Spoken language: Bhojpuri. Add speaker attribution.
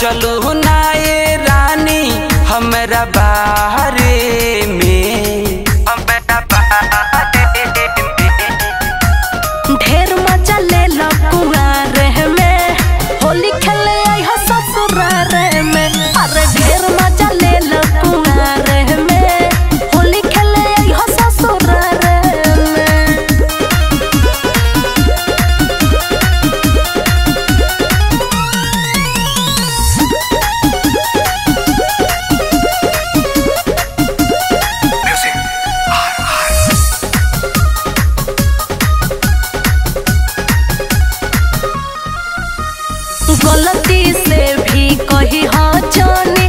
Speaker 1: चलू ना ये रानी हमरा बाहरे में हमरा बाहरे में
Speaker 2: ढेर मजा ले लो कुआरे में होली खेले आई हो ससुरारे में अरे ढेर मजा ले लो कुआरे में होली खेले आई हो ससुरारे में गलती से भी कही हो जानी